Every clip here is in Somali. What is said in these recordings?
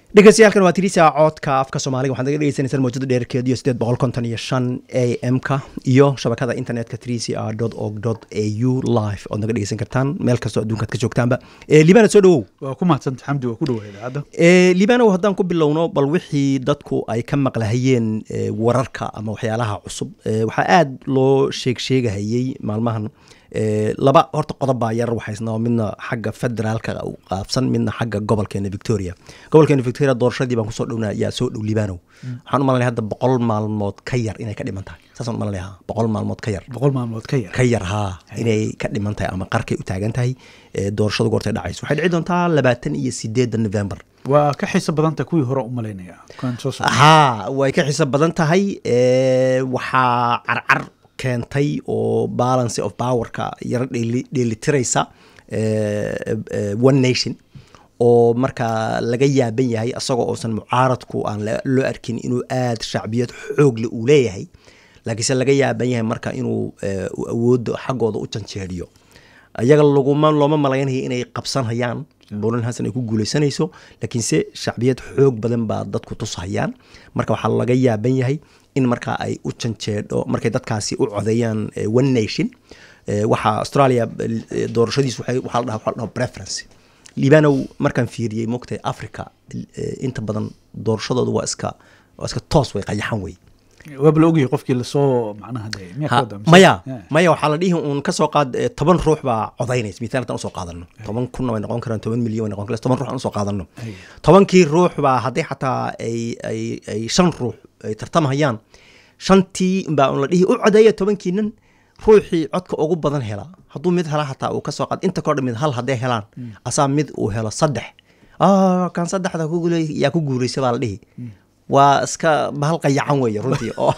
dhegeystayaaalkan waa tirisa coodka afka soomaaliga waxaad naga dhegeysaneysaan mawjada dheerkeed iyo sideed boqol konton iyo shan a m-ka iyo shabakada internetka trca org a u live ood naga dhegeysan kartaan meel kastoo adduunkaad ka joogtaanba liibana soo dhawow waa ku mahadsanta xamdi waa ku dhawa idaacadda liibanow haddaan ku bilowno bal wixii dadku ay ka maqlahayeen wararka ama waxyaalaha cusub waxaa aada loo sheeg sheegahayey maalmahan laba horta qodob baa yar waxaysnaa midna xagga federaalka u qaabsan midna xagga gobolkeena victoria gobolkeena victoria doorashadii baan kusoo dhowna yaa soo dhow liibanow waxaan u malanaya hadda boqol maalmood ka yar inay ka dhiman tahay saasaan u malanaya boqol maalmood ka yar boqol maalmood ka yar ka yar haa inay ka dhiman tahay ama qarkay u taagan tahay doorashadu goortay dhacayso waxay dhici doontaa labaatan iyo sideedda november waa ka xiiso badanta kuwii hore u malaynaya kan soo socda haa way ka xiiso badan tahay waxaa carcar keentay oo balance of powerka yaro dheelitiraysa one nation oo markaa laga yaaban yahay isagoo uusan mucaaradku aan loo arkin inuu aada shacbiyad xoogle uu leeyahay laakiinse laga yaaban yahay marka inuu awoodda xaggooda u janjeeriyo iyaga laguma looma malaynaya inay qabsanhayaan bulan hasan ay ku guuleysanayso laakiinse shacbiyad xoog badan baa dadku tushayaan marka waxaa laga yaaban yahay in markaa ay u janjeedho markay dadkaasi u codeeyaan one nation waxaa australia doorashadiis waxaa la dhaha preference liibanow markaan fiiriyey mogtay africa inta badan doorashadoodu waa iska waa iska toos way qayaxan wey waaba la ogyahay qofkii lasoo macnaha maya maya waxaa la dhihi uun kasoo qaad toban ruux baa codaynaysa misaal haddaan usoo qaadano toban kunna way noqon karaan toban milyan way noqon karaan toban ruux aan usoo qaadano tobankii ruux baa haddii xataa ay ay ay shan ruux ay tartamahayaan shantii baa un la dhihi u codeeya tobankiinan ruuxii codka ugu badan hela hadduu mid hela xataa uu kasoo qaad inta kodha mid hal hadday helaan asaa mid uu helo saddex kan saddexda yaa ku guuraysa baa la dhihi waa iska bahal qayacan weeye runtii oo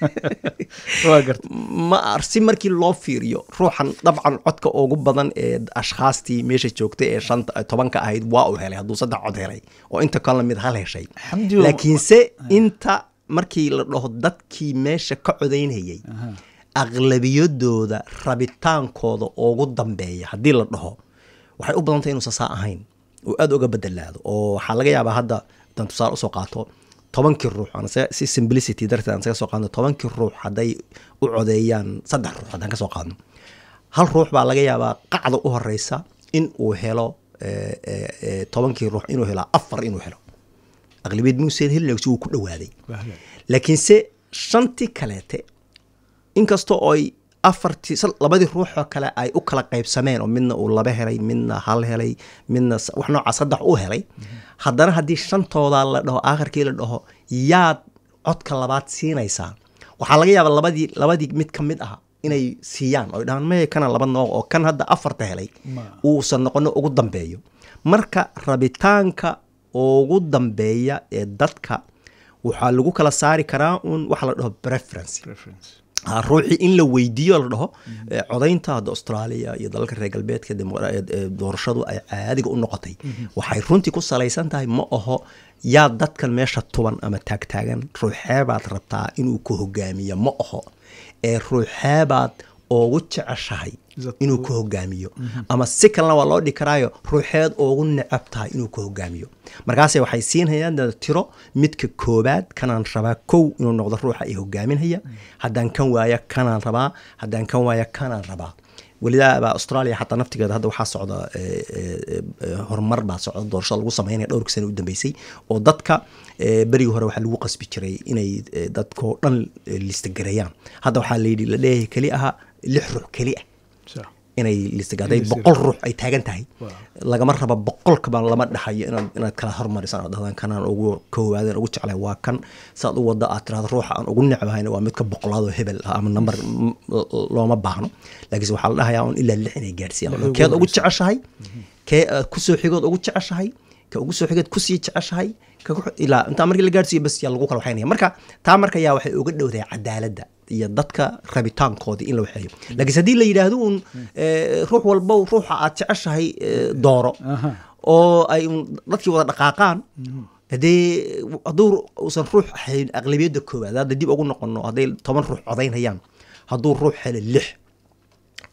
ma si markii loo fiiriyo ruuxan dabcan codka ugu badan ee ashkhaastii meesha joogtay ee shanta tobanka ahayd waa uu helay hadduu saddex cod helay oo inta kalena mid hal heshay laakiinse inta markii la dhaho dadkii meesha ka codaynayay aqlabiyadooda rabitaankooda ugu dambeeya haddii la dhaho waxay u badantay inuusan saa ahayn oo aada uga bedelaado oo waxaa laga yaabaa hadda haddaan tusaale usoo qaato tobankii ruux si simplicity darteed aan saga soo qaadno tobankii ruux hadday u codeeyaan saddex ruux haddaan ka soo qaadno hal ruux baa laga yaabaa qacda u horeysa in uu helo tobankii ruux inuu helo afar inuu helo aqlabiyad muusen helin si uu ku dhawaaday laakiinse shantii kaleete inkastoo oy afartii labadii ruuxoo kale ay u kala qaybsameen oo midna uu laba helay midna hal helay midna wax noocaa saddex u helay haddana haddii shantooda la dhaho aakhirkii la dhaho yaad codka labaad siinaysaa waxaa laga yaabaa labadii labadii mid ka mid ah inay siiyaan oy dhahaan maya kana laba nooc oo kan hadda afarta helay uusan noqono ugu dambeeyo marka rabitaanka ugu dambeeya ee dadka waxaa lagu kala saari karaa un waxa la dhaho preference ruuxii in la weydiiyo la dhaho codaynta hadda australia iyo dalalka reer galbeedka doorashadu ay caadiga u noqotay waxay runtii ku salaysan tahay ma aho yaa dadkan meesha tuban ama taagtaagan ruuxeebaad rabtaa inuu ku hogaamiyo ma aho ee ruuxeebaad ugu jeceshahay inuu ku hogaamiyo ama si kalena waa loo dhihi karaayo ruuxeed ugu necab tahay inuu ku hogaamiyo markaase waxay siinhayaan tiro midka koobaad kanaan rabaa kow inuu noqdo ruuxa i hogaaminhaya haddaan kan waaya kanaan rabaa haddaan kan waaya kanaan rabaa welidaaba australia xataa naftigeeda hadda waxaa socda horumar baa socda doorashada lagu sameynaya dhowrkii sana u dambeysay oo dadka berigii hore waxaa lagu qasbi jiray inay dadkao dhan listagareeyaan hadda waxaa layidhi la leeyahay keli aha lix ruux keli ah inay listagaday boqol ruux ay taagan tahay lagama raba boqolkaba lama dhaxayo inaad inaad kala hormarisaan oo dhahdaan kanaan ugu koowaadeen ugu jeclay waa kan saad u wada aad tirahdo ruuxa aan ugu necbahayna waa midka boqolaadoo hebel ah ama number looma baahno laakiinse waxaa la dhahayaa un ilaa lix inay gaadhsiiyaan keed ugu jeceshahay kee kusoo xigood ugu jeceshahay ka ugu soo xigeed kusii jeceshahay ilaa intaa markii la gaadhsiiyo bas yaa lagu kala waxaynaya marka taa marka yaa waxay uga dhowdahay cadaaladda iyo dadka rabitaankoodii in la waxeeyo laakiinse haddii la yidhaahdo uun ruux walbow ruuxa aad jeceshahay dooro oo ay dadkii wada dhaqaaqaan hadee hadduu uusan ruux ahayn aqlabiyadda koowaad hadda dib ugu noqono hadday toban ruux codaynayaan hadduu ruux helo lix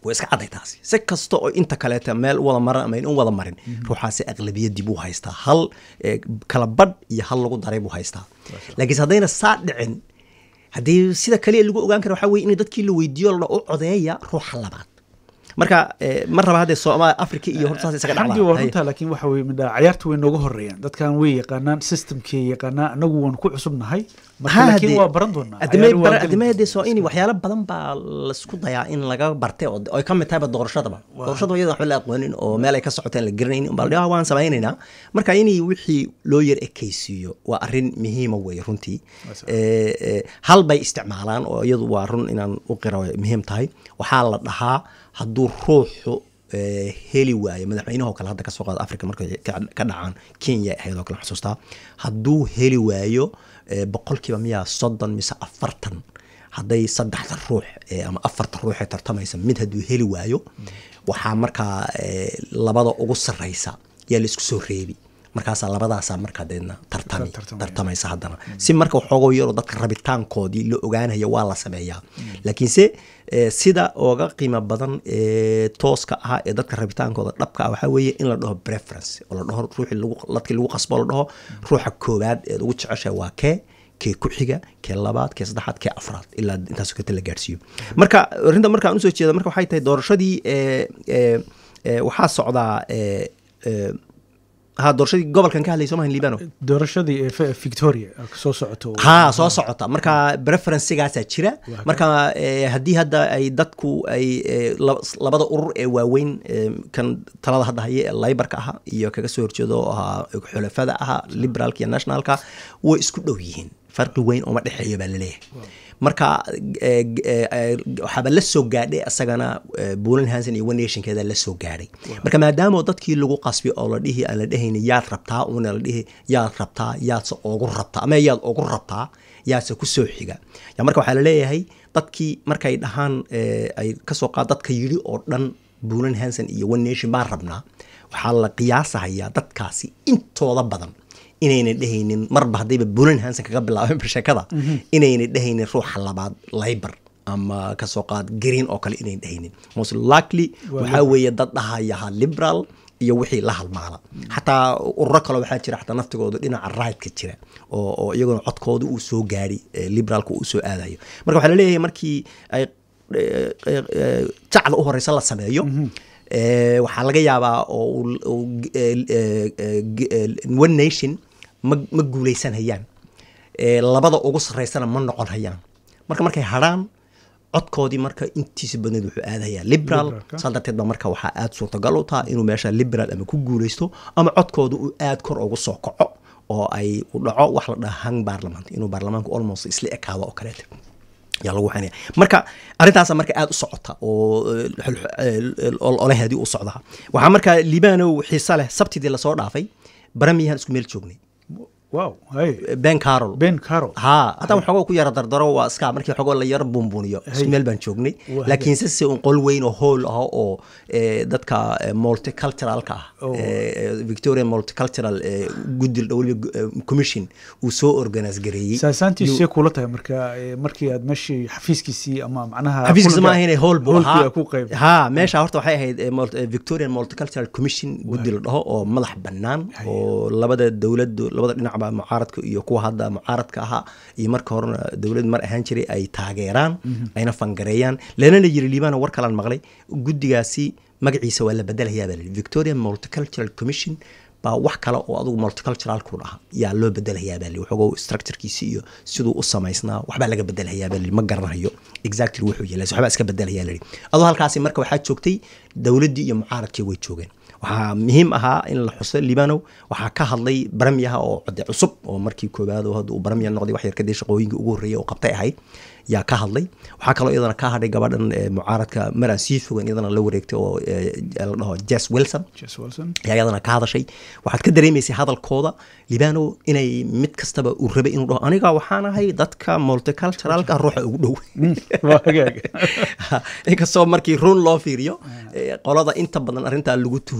way iska cadday taasi si kasta oo inta kaleeta meel u wada maran ama in wada marin ruuxaasi aqlabiyadii buu haystaa hal eh, kala badh iyo hal lagu daray buu haystaa laakiinse haddayna saa dhicin haddii sida kaliya lagu ogaan kara waxaa weye in dadkii la weydiiyo la u codeeya ruuxa labaad marka eh, ma raba haddee soomaaliya africa iyo horta saas isaga xamdi waa dhacdaa runtaa laakiin waxa weye midha ciyaarta way nooga horeeyaan dadkan way yaqaanaan systemkay yaqaanaan anagu waan ku cusubnahay marka laakiin waa baran doonaa Ciyaari waa geli adimahade doonaa. soo in waxyaalo badan baa laisku dayaa in laga bartay oo ay ka mid tahayba doorashadaba doorashada iyada waxba la aqoonin oo meel ay ka socoteen la garanaynin baa la waan samaynaynaa marka in wixii loo yar ekaysiiyo waa arrin muhiima weeye runtii Eh, eh, hal bay isticmaalaan oo iyadu waa run inaan u qira way muhiim tahay waxaa la dhahaa hadduu ruuxu eh, heli waayo madaxweynahoo kale hadda kasoo qaada africa markay ka ka dhacaan kenya ay ahayd oo kale xusuustaa hadduu heli waayo eh, boqolkiiba miyaa soddon mise afartan hadday saddexda ruux eh, ama afarta ruux ee tartamaysa mid hadduu heli waayo waxaa markaa eh, labada ugu sarreysa yaa laisku soo reebi markaasaa labadaasaa markaa deedna tartami Tartamaya. tartamaysa haddana si marka waxoogoo yaroo dadka rabitaankoodii la ogaanayo waa la sameeyaa laakiinse eh, sida ooga qiimo badan ee tooska ah ee dadka rabitaankooda dhabka ah waxaa weeye in la dhaho preference oo la dhaho ruuxii lagu ladkii lagu qasbo la dhaho ruuxa koowaad eed ugu jeceshahay waa kee kee ku xiga kee labaad kee saddexaad kee afraad ilaa intaas kata la gaadhsiiyo marka arrinta markaan usoo jeeda marka waxay tahay doorashadii eh, eh, eh, waxaa socdaa eh, eh, ha doorashadii gobolkan ka hadlayso mahan liibano doorashadii ee F- victoria ee soo socoto ha soo socota marka preferencegaasaa jira marka eh, haddii hadda ay dadku ay eh, lab- labada urur ee waaweyn eh, kan talada hadda haya ee laybarka aha iyo kaga soo horjeedo oo ahaa xulafada aha liberaalka iyo nationalka way isku dhow yihiin farqi weyn uma dhexeeyo baa laleeyahay marka eh, eh, eh, waxaaba la soo gaadhay asagana bulan hanson iyo one nationkeeda la soo gaadhay marka maadaama dadkii lagu qasbi oo la dhihi aan la dhehayni yaad rabtaa una la dhihi yaad rabtaa yaadse ogu rabtaa ama yaad ogu rabtaa yaadse ku soo xiga ya marka waxaa laleeyahay dadkii markay dhahaan eh, ay kasoo qaad dadka yidhi oo dhan bulan hanson iyo one nation baan rabnaa waxaa la qiyaasahayaa dadkaasi intooda badan inayna dhehaynin marba haddayba bulan hanson kaga bilaabeen sheekada inayna dhehaynin ruuxa labaad laybar ama kasoo qaad green oo kale inayna dhehaynin most likely waxaa weeye dad dhahayaha liberal iyo wixii la halmaala xataa ururo kale waxaa jira xataa naftigooda dhinaca right-ka jira oo oo iyaguna codkooda uu soo gaari liberaalka uu soo aadayo marka waxaa laleeyahay markii ay eh, eh, eh, jacda u horeysa la sameeyo Eh, waxaa laga yaabaa oo uu- uu g- eh, eh, eh, g- eh, one nation ma ma guuleysanhayaan Eh, labada ugu sarreysana ma noqon hayaan marka markay hadhaan codkoodii marka intiisa badneed wuxuu aadayaa liberal Liberalka. saa darteed ba marka waxaa aad suurtagal u taha inuu meesha liberal ama ku guuleysto ama codkooda uu aad kor ugu soo kaco oo ay u dhaco wax la dhaha hang parliament inuu baarlamaanku almost isla ekaado oo kaleete yaa lagu xanaya marka arrintaasa marka aada u socota oo eh, xul- eh, olaheedii u socdaa waxaa marka liibanow xiisa leh sabtidii lasoo dhaafay baramiyahan isku meel joognay wow hay ben carol ben caro ha haddaan waxoogoo ku yara dardaro waa iska markii waxoogoo la yara buunbuuniyo isku meel baan joognay Waa laakiinse si un qol weyn oo hool ah oo eh, dadka eh, multiculturalka ah Oh. eh, victoria multicultural eh, guddi weliba eh, commission uu soo organise gareeyey saasaantiisee kula tahay marka eh, markii aad meeshii xafiiskiisii ama macnaha xafiiskiisa kulanka- ma ahayne hool buu hoolkii ahaa aad ku qayb ha meesha horta waxay ahayd eh, mult- eh, victorian multicultural commission guddi la dhaho oo madax bannaan oo labada dowladu labada dhinacba mucaaradka iyo kuwa hadda mucaaradka ahaa iyo marka horena dowlad mar ahaan jiray ay taageeraan ayna fangareeyaan lana la yiri liibana war kalaan maqlay guddigaasi magaciisa waa la bedelayaa baa la yidhi victorian multicultural commission baa wax kale oo adugu multiculturalku dhaha yaa loo bedelayaa baa li waxoogoo structurekiisi iyo siduu u samaysnaa waxbaa laga bedelayaa baa li ma garanayo exactly wuxuu yeelay waxbaa iska bedelayaa la yidhi adoo halkaasi marka waxaa joogtay dowladdii iyo mucaaradkii way joogeen waxaa muhiim ahaa in la xuso libanow waxaa ka hadlay baramiyaha oo code cusub oo markii koowaad oo hadda uu baramiya noqday wax yar kadib shaqooyinkii ugu horreeyay oo qabtay ahayd yaa ka hadlay waxaa kaloo iyadana ka hadhay gabadhan eh, mucaaradka mar aan sii fogan iyadana la wareegtay oo eh, la dhaho jess wilson Jess Wilson ayaa iyadana ka hadashay waxaad ka dareemaysay hadalkooda libano inay mid kastaba uu rabay inuu dhaho aniga waxaan ahay dadka multiculturalka ruuxa ugu dhow waa hagaag inkastoo markii run loo fiiriyo eh, qolada inta badan arrintaa lagu tuhmo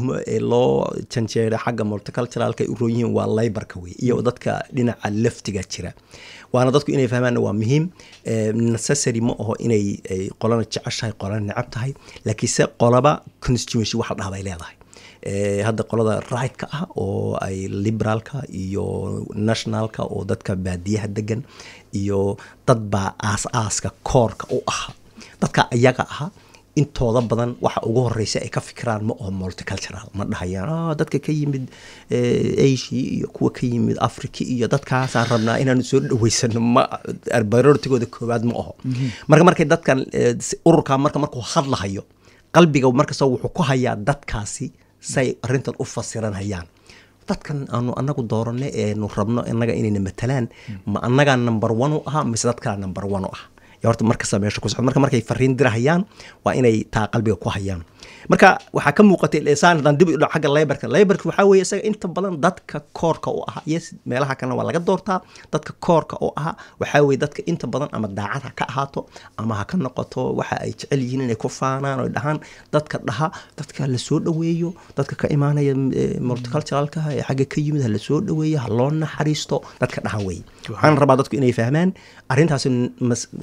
loo janjeera xagga multiculturalka ay u roon yihiin waa laybarka wey iyo dadka dhinaca laftiga jira waana dadku inay fahmaanna waa muhiim necessary ma aho inay qolana jeceshahay qolana necab tahay laakiinse qolaba constituency waxa la dhaha bay leedahay hadda qolada right-ka ah oo ay liberaalka iyo nationalka oo dadka baadiyaha degan iyo dad baa aas-aaska koorka u aha dadka iyaga aha intooda badan waxa ugu horeysa ay ka fikiraan ma oo multicultural ma dhahayaan dadka ka yimid asia iyo kuwa ka yimid africa iyo dadkaasaan rabnaa inaanu soo dhaweysano ma barortigooda koowaad ma aho marka markay dadkan ururka marka markuu hadlahayo qalbiga markasta wuxuu ku hayaa dadkaasi say arrintan u fasiran hayaan dadkan aanu anagu dooranay eenu rabno inaga inayna matalaan ma annagaa number one u ahaa mise dadkaa number one u ah horta markasta meesha ku socdo marka markay fariin dirahayaan waa inay taa qalbiga ku hayaan marka waxaa ka muuqatay lesaan haddaan dib u dhaco xagga laybarka laybarka waxaa weeye isaga inta badan dadka koorka u ahaa yes meelaha kalena waa laga doortaa dadka koorka u ahaa waxaa weeye dadka inta badan ama daacad ha ka ahaato ama ha ka noqoto waxa ay jecel yihiin inay ku faanaan oo dhahaan dadka dhaha dadka la soo dhoweeyo dadka ka imaanaya multiculturalka ee xagga ka yimid ha la soo dhoweeyo ha loo naxariisto dadka dhaha weeye waxaan rabaa dadku inay fahmaan arrintaasi